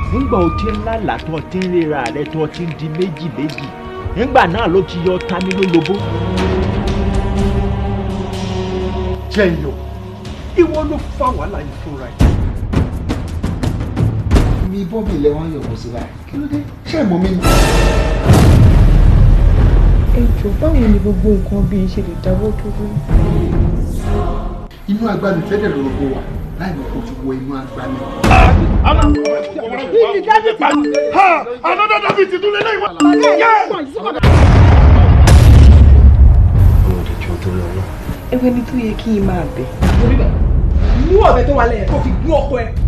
nígbà o ti ń lálàá tó o ti ń ríra rẹ tó o ti ń di méjì méjì nígbà náà ló ti yọ tami lólobó. jẹyọ ìwọ ló fa wàhálà yìí fúnra ẹ. mi bọ́bí ilẹ̀ wọn yọ̀bọ̀ sí báyìí kí ló dé ṣé ẹ̀ mọ́ mi ni. ẹ jọ báwo ni gbogbo nǹkan bíi ṣe lè dáwọ́ dúró. inú agbami fẹ́dẹ̀ lórúkọ wa láì mọ̀ kó ti wọ inú agbami. another david ti dúró lẹ́yìn wa. ewé ni tó yẹ kí n máa bẹ̀. mú ọ̀bẹ tó wà lẹ́yìn kó fi gún ọkọ ẹ